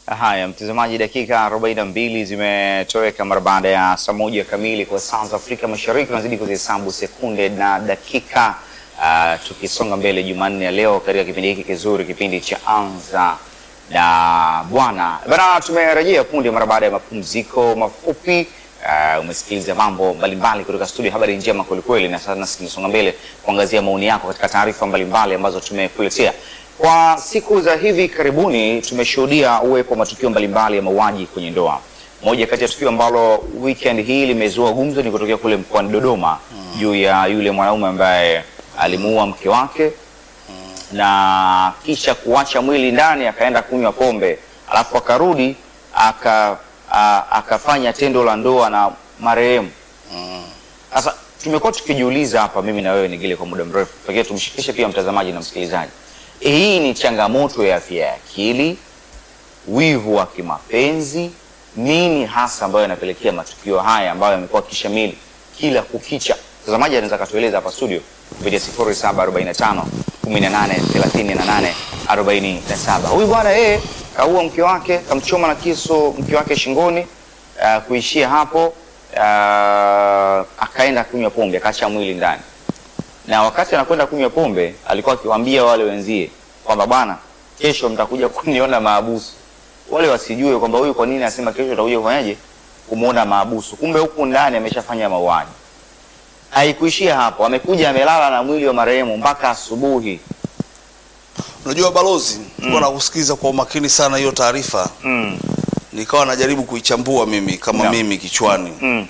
Haya, mtazamaji, dakika 42 zimetoweka mara baada ya saa moja kamili kwa saa za Afrika Mashariki. Tunazidi kuzihesabu sekunde na dakika uh, tukisonga mbele Jumanne ya leo katika kipindi hiki kizuri, kipindi cha Anza na Bwana. Bana, tumerejea punde mara baada ya mapumziko mafupi. Uh, umesikiliza mambo mbalimbali kutoka studio Habari Njema kwelikweli, na sasa tunasonga mbele kuangazia maoni yako katika taarifa mbalimbali ambazo tumekuletea. Kwa siku za hivi karibuni tumeshuhudia uwepo wa matukio mbalimbali ya mauaji kwenye ndoa. Moja kati ya tukio ambalo weekend hii limezua gumzo ni kutokea kule mkoani Dodoma juu ya yule mwanaume ambaye alimuua mke wake na kisha kuacha mwili ndani akaenda kunywa pombe, alafu akarudi aka a- akafanya tendo la ndoa na marehemu. Sasa tumekuwa tukijiuliza hapa, mimi na wewe Nigile, kwa muda mrefu, pekee tumshirikishe pia mtazamaji na msikilizaji, hii ni changamoto ya afya ya akili, wivu wa kimapenzi, nini hasa ambayo yanapelekea matukio haya ambayo yamekuwa kishamili kila kukicha? Mtazamaji anaweza akatueleza hapa studio kupitia 0745 18 38 47. Huyu bwana yeye kaua mke wake, kamchoma na kisu mke wake shingoni. Uh, kuishia hapo uh, akaenda kunywa pombe, akaacha mwili ndani na wakati anakwenda kunywa pombe alikuwa akiwaambia wale wenzie kwamba bwana, kesho mtakuja kuniona maabusu. Wale wasijue kwamba huyu kwa nini anasema kesho utakuja kufanyaje kumuona maabusu, kumbe huku ndani ameshafanya mauaji. Haikuishia hapo, amekuja amelala na mwili wa marehemu mpaka asubuhi. Unajua balozi, nilikuwa nakusikiza kwa umakini sana hiyo taarifa, mm. nikawa najaribu kuichambua mimi kama Yeah. mimi kichwani. Mm.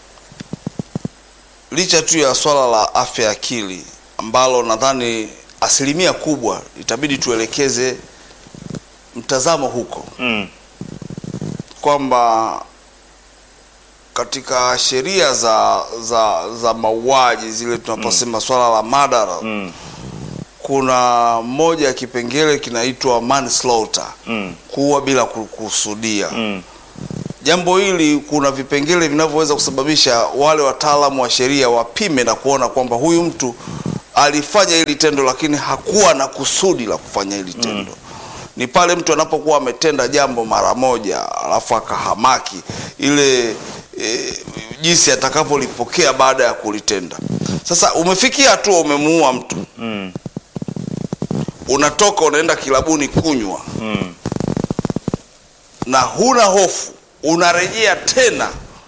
Licha tu ya swala la afya ya akili ambalo nadhani asilimia kubwa itabidi tuelekeze mtazamo huko, Mm. kwamba katika sheria za za za mauaji zile tunaposema swala la madara Mm. kuna moja ya kipengele kinaitwa manslaughter, Mm. kuua bila kukusudia. Mm. Jambo hili kuna vipengele vinavyoweza kusababisha wale wataalamu wa sheria wapime na kuona kwamba huyu mtu alifanya hili tendo lakini hakuwa na kusudi la kufanya hili tendo. Ni pale mtu anapokuwa ametenda jambo mara moja alafu akahamaki ile e, jinsi atakavyolipokea baada ya kulitenda. Sasa umefikia hatua umemuua mtu, Mm. unatoka unaenda kilabuni kunywa Mm. na huna hofu, unarejea tena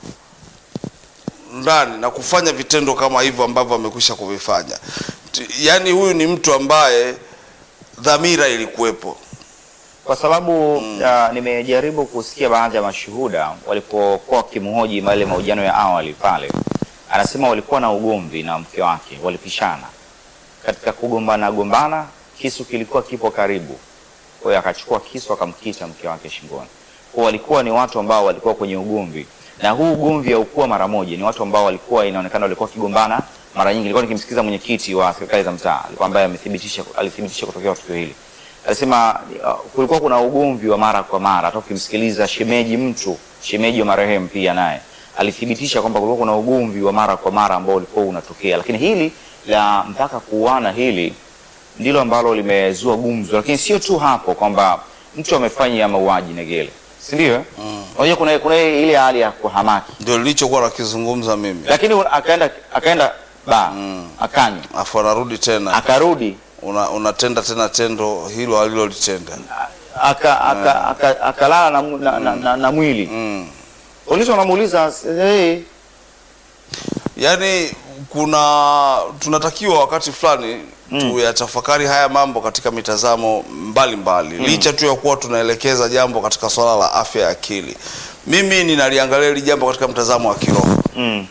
ndani na kufanya vitendo kama hivyo ambavyo amekwisha kuvifanya. T- Yaani huyu ni mtu ambaye dhamira ilikuwepo. kwa sababu uh, nimejaribu kusikia baadhi ya mashuhuda walipokuwa wakimhoji yale mahojiano ya awali pale, anasema walikuwa na ugomvi na mke wake, walipishana. Katika kugombana gombana, kisu kilikuwa kipo karibu, kwa hiyo akachukua kisu akamkita mke wake shingoni. Kwa walikuwa ni watu ambao walikuwa kwenye ugomvi, na huu ugomvi haukuwa mara moja, ni watu ambao walikuwa inaonekana walikuwa wakigombana mara nyingi. Nilikuwa nikimsikiza mwenyekiti wa serikali za mtaa, alikuwa ambaye amethibitisha alithibitisha kutokea kwa tukio hili alisema uh, kulikuwa kuna ugomvi wa mara kwa mara. Hata ukimsikiliza shemeji mtu shemeji wa marehemu pia naye alithibitisha kwamba kulikuwa kuna ugomvi wa mara kwa mara ambao ulikuwa unatokea, lakini hili la mpaka kuuana hili ndilo ambalo limezua gumzo. Lakini sio tu hapo kwamba mtu amefanya mauaji Negele, si ndio? eh? Unajua kuna kuna ile hali ya kuhamaki, Ndio nilichokuwa nakizungumza mimi, lakini akaenda akaenda ba akanywa afu anarudi tena akarudi una, unatenda tena tendo hilo alilolitenda. aka aka aka- akalala na, mu- na, na, na, na mwili Mm. polisi wanamuuliza hey, Yaani kuna tunatakiwa wakati fulani tuyatafakari haya mambo katika mitazamo mbalimbali licha tu ya kuwa tunaelekeza jambo katika swala la afya ya akili. Mimi ninaliangalia hili jambo katika mtazamo wa kiroho. mm,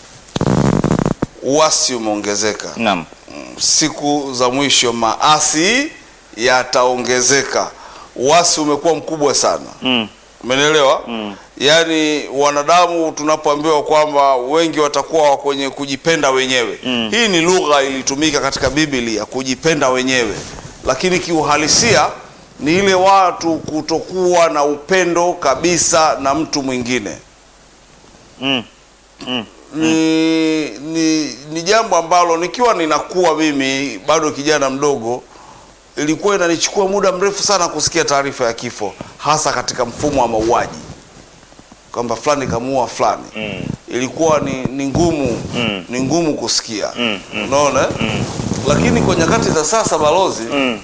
Uasi umeongezeka naam siku za mwisho, maasi yataongezeka. Uasi umekuwa mkubwa sana. mm, Umenielewa? Yaani wanadamu tunapoambiwa kwamba wengi watakuwa kwenye kujipenda wenyewe. Hii ni lugha ilitumika katika Biblia, kujipenda wenyewe, lakini kiuhalisia ni ile watu kutokuwa na upendo kabisa na mtu mwingine. mm, mm, Ni, ni, ni jambo ambalo nikiwa ninakuwa mimi bado kijana mdogo ilikuwa inanichukua muda mrefu sana kusikia taarifa ya kifo, hasa katika mfumo wa mauaji, kwamba fulani kamuua fulani Mm. ilikuwa ni, ni ngumu Mm. ni ngumu kusikia Mm, mm. unaona eh? Lakini kwa nyakati za sasa balozi, Mm.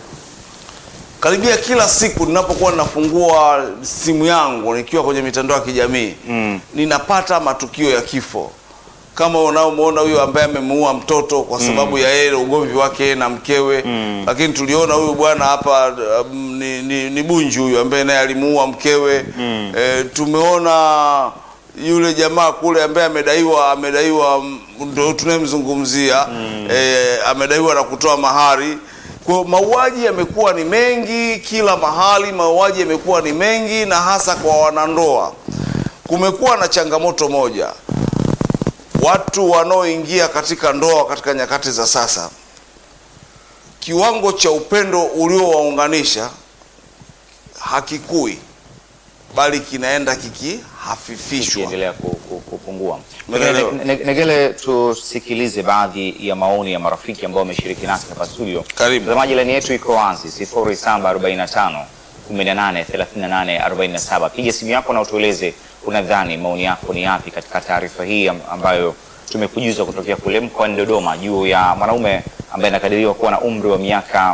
karibia kila siku ninapokuwa ninafungua simu yangu nikiwa kwenye mitandao ya kijamii Mm. ninapata matukio ya kifo kama unaomwona huyo ambaye amemuua mtoto kwa sababu ya yeye ugomvi wake yeye na mkewe Mm. lakini tuliona huyu bwana hapa um, ni, ni, ni Bunju huyu ambaye naye alimuua mkewe Mm. e, tumeona yule jamaa kule ambaye amedaiwa amedaiwa mm, ndo tunayemzungumzia e, amedaiwa na kutoa mahari kwa hiyo mauaji yamekuwa ni mengi kila mahali mauaji yamekuwa ni mengi na hasa kwa wanandoa kumekuwa na changamoto moja watu wanaoingia katika ndoa katika nyakati za sasa kiwango cha upendo uliowaunganisha hakikui bali kinaenda kikihafifishwa kiendelea ku- ku- kupungua. Umeelewa? Ne- ne- Negele, tusikilize baadhi ya maoni ya marafiki ambao wameshiriki nasi hapa studio. Karibu. Mtazamaji, laini yetu iko wazi 0745 18 38 47. Piga simu yako na utueleze unadhani maoni yako ni yapi katika taarifa hii am- ambayo tumekujuza kutokea kule mkoani Dodoma juu ya mwanaume ambaye anakadiriwa kuwa na umri wa miaka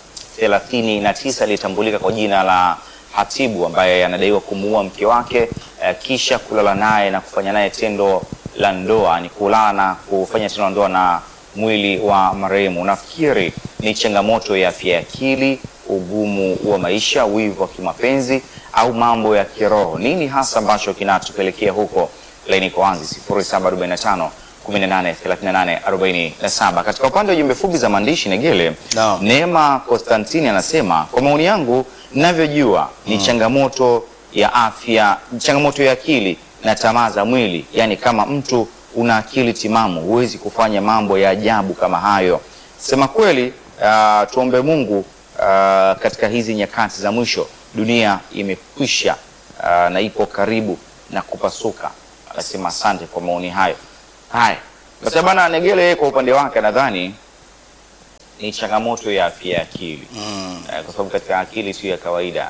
39 aliyetambulika kwa jina la Hatibu ambaye anadaiwa kumuua mke wake eh, kisha kulala naye na kufanya naye tendo la ndoa, ni kulala na kufanya tendo la ndoa na mwili wa marehemu. Nafikiri ni changamoto ya afya ya akili, ugumu wa maisha, wivu wa kimapenzi au mambo ya kiroho. Nini hasa ambacho kinatupelekea huko? Laini iko wazi 0745 18 38 47. Katika upande wa jumbe fupi za maandishi Negele, Naam. Neema Konstantini anasema kwa maoni yangu ninavyojua ni changamoto ya afya, changamoto ya akili na tamaa za mwili. Yaani kama mtu una akili timamu huwezi kufanya mambo ya ajabu kama hayo. Sema kweli, uh, tuombe Mungu uh, katika hizi nyakati za mwisho, dunia imekwisha uh, na ipo karibu na kupasuka. Anasema asante kwa maoni hayo. Haya, basi bana Negele yeye kwa upande wake nadhani ni changamoto ya afya ya akili mm. Eh, kwa sababu katika akili tu ya kawaida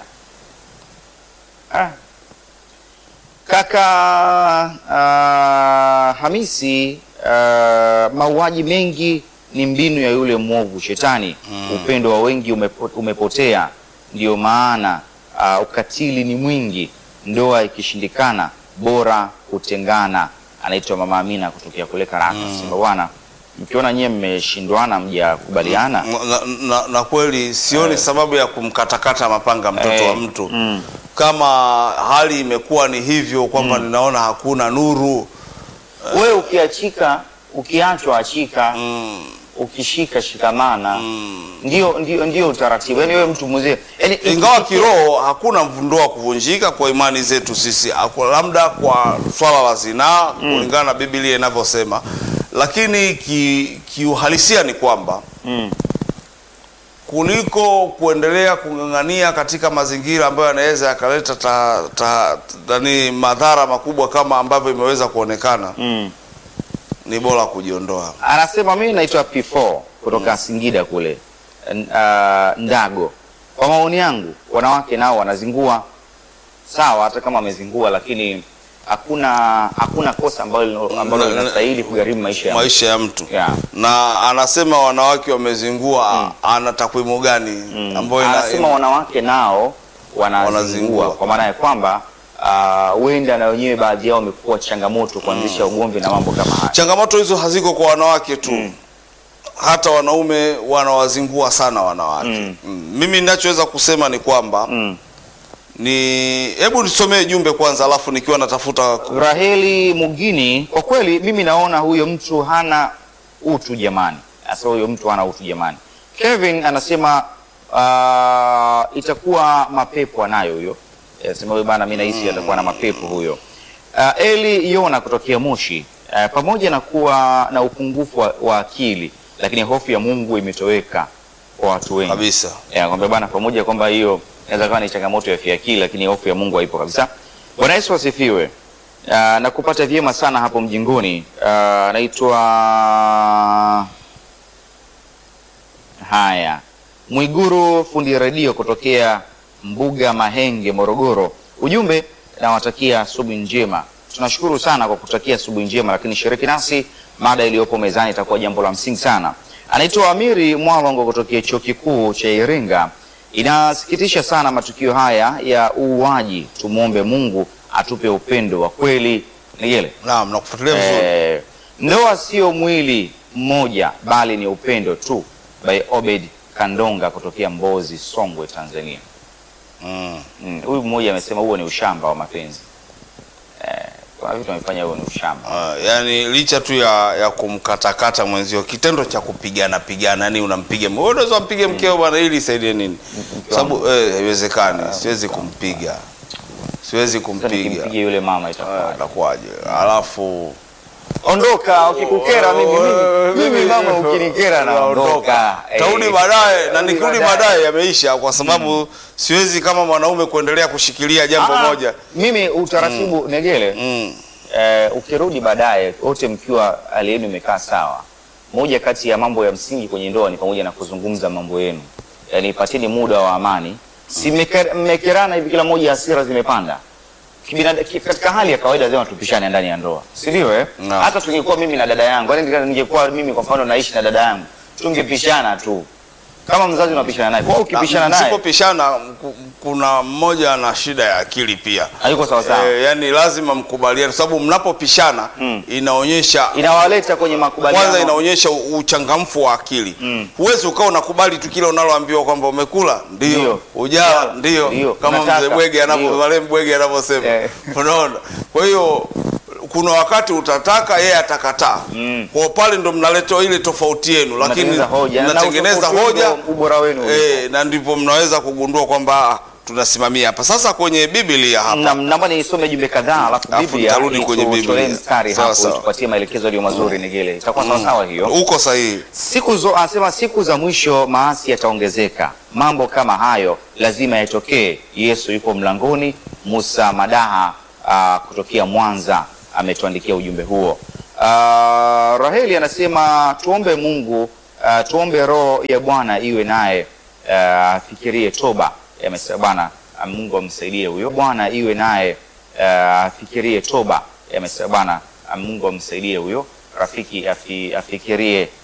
ah. Kaka ah, Hamisi ah, mauaji mengi ni mbinu ya yule mwovu shetani. Upendo wa wengi umepo, umepotea, ndio maana ah, ukatili ni mwingi. Ndoa ikishindikana, bora kutengana. Anaitwa Mama Amina kutokea kule Karaka. Sema bwana, mkiona nyie mmeshindwana, mjakubaliana na, na, na kweli sioni sababu ya kumkatakata mapanga mtoto Eh, wa mtu mm. kama hali imekuwa ni hivyo kwamba ninaona hakuna nuru wewe ukiachika ukiachwa achika mm. ukishika shikamana Mm. ndio ndio ndio utaratibu yani wewe mtu mzee yani ingawa kiroho hakuna ndoa kuvunjika kwa imani zetu sisi Aku- labda kwa swala la zinaa kulingana na Biblia inavyosema lakini ki- kiuhalisia ni kwamba mm. kuliko kuendelea kung'ang'ania katika mazingira ambayo yanaweza yakaleta ta, ta, nani madhara makubwa kama ambavyo imeweza kuonekana Mm. ni bora kujiondoa. anasema mimi naitwa P4 kutoka Singida kule N- ah, Ndago kwa maoni yangu wanawake nao wanazingua sawa hata kama wamezingua lakini hakuna hakuna kosa ambalo ambalo Na- na- linastahili kugharimu maisha ya mtu. maisha ya mtu Yeah. na anasema wanawake wamezingua ana takwimu gani Mm. ambayo ina- anasema wanawake nao wanazingua Wanazingua. kwa maana ya kwamba ah, huenda na wenyewe baadhi yao wamekuwa changamoto kuanzisha ugomvi na mambo kama haya. changamoto hizo haziko kwa wanawake tu Mm. hata wanaume wanawazingua sana wanawake Mm. Mm. mimi ninachoweza kusema ni kwamba Mm. ni hebu nisomee jumbe kwanza alafu nikiwa natafuta Raheli Mugini, kwa kweli mimi naona huyo mtu hana utu jamani. Sasa huyo mtu hana utu jamani. Kevin anasema uh, itakuwa mapepo anayo huyo. Anasema huyo bana, mimi nahisi atakuwa na mapepo huyo. Uh, Eli Yona kutokea Moshi, uh, pamoja na kuwa na upungufu wa, wa akili, lakini hofu ya Mungu imetoweka kwa watu wengi kabisa ya kwamba bana, pamoja kwamba hiyo inaweza kuwa ni changamoto ya afya ya akili, lakini hofu ya Mungu haipo kabisa. Bwana Yesu asifiwe. Uh, na kupata vyema sana hapo mjingoni. Uh, naitwa haya Mwiguru fundi redio kutokea Mbuga Mahenge, Morogoro. Ujumbe, nawatakia asubuhi njema. Tunashukuru sana kwa kutakia asubuhi njema, lakini shiriki nasi, mada iliyopo mezani itakuwa jambo la msingi sana. Anaitwa Amiri Mwalongo kutokea chuo kikuu cha Iringa. Inasikitisha sana matukio haya ya uuaji. Tumwombe Mungu atupe upendo wa kweli. Nigele Naam, nakufuatilia vizuri. Eh, ndoa sio mwili mmoja bali ni upendo tu. By Obed Kandonga kutokea Mbozi, Songwe, Tanzania. Mm. Mm, Huyu mmoja amesema huo ni ushamba wa mapenzi. Eh, kuna vitu amefanya huo ni ushamba. Ah, yani licha tu ya, ya kumkatakata mwenzio, kitendo cha kupigana pigana, yani unampiga wewe, unaweza mpige mkeo bwana, ili isaidie nini? Sababu eh, haiwezekani, siwezi kumpiga, siwezi Sasa kumpiga, nikimpiga yule mama Ah, itakuwa. itakuwaje? Alafu Ondoka ukikukera mimi mimi, mimi mama ukinikera naondoka. tarudi Eh, baadaye, na tarudi nikirudi baadaye yameisha, kwa sababu siwezi kama mwanaume kuendelea kushikilia jambo ah, moja. Mimi utaratibu Negele Mm. eh, ukirudi baadaye wote mkiwa hali yenu imekaa sawa, moja kati ya mambo ya msingi kwenye ndoa ni pamoja na kuzungumza mambo yenu, yaani pateni muda wa amani. Si mmeke- mmekerana hivi, kila mmoja hasira zimepanda Kibinada- ki- katika hali ya kawaida lazima tupishane ndani ya ndoa, si ndio? Eh, Naam. hata tungekuwa mimi na dada yangu, yaani ninge- ningekuwa mimi kwa mfano naishi na dada yangu, tungepishana tu kama mzazi unapishana naye. Kwa hiyo ukipishana naye Msipopishana, ku- kuna mmoja ana shida ya akili pia. hayuko sawa sawa, Eh, yani lazima mkubaliane, sababu mnapopishana inaonyesha inawaleta kwenye makubaliano kwanza, inaonyesha u- uchangamfu wa akili. Huwezi ukawa unakubali tu kile unaloambiwa kwamba umekula ndio, Ndio. ujala ndio, Ndio. kama Unataka. mzee Bwege anavyo Ndio. wale Bwege anavyosema, Eh. unaona. Kwa hiyo kuna wakati utataka, yeye atakataa. Kwa pale ndo mnaleta ile tofauti yenu, lakini Mnatengeneza hoja. Na mnatengeneza utofauti hoja ndio ubora wenu eh, na ndipo mnaweza kugundua kwamba ah, tunasimamia hapa sasa kwenye Biblia hapa Na- naomba nisome jumbe kadhaa alafu Alafu Biblia nitarudi kwenye itutolee Biblia. mstari Sawa, hapo sawa. tupatie maelekezo yaliyo mazuri Nigele, itakuwa sawa sawa hiyo. uko sahihi. Siku zo anasema siku za mwisho maasi yataongezeka, mambo kama hayo lazima yatokee. Yesu yuko mlangoni. Musa Madaha ah, kutokea Mwanza ametuandikia ujumbe huo. Ah, Raheli anasema tuombe Mungu, ah, tuombe roho ya Bwana iwe naye, ah, afikirie toba. Amesema Bwana ah, Mungu amsaidie huyo, Bwana iwe naye, ah, afikirie toba. Amesema Bwana ah, Mungu amsaidie huyo rafiki afi, afikirie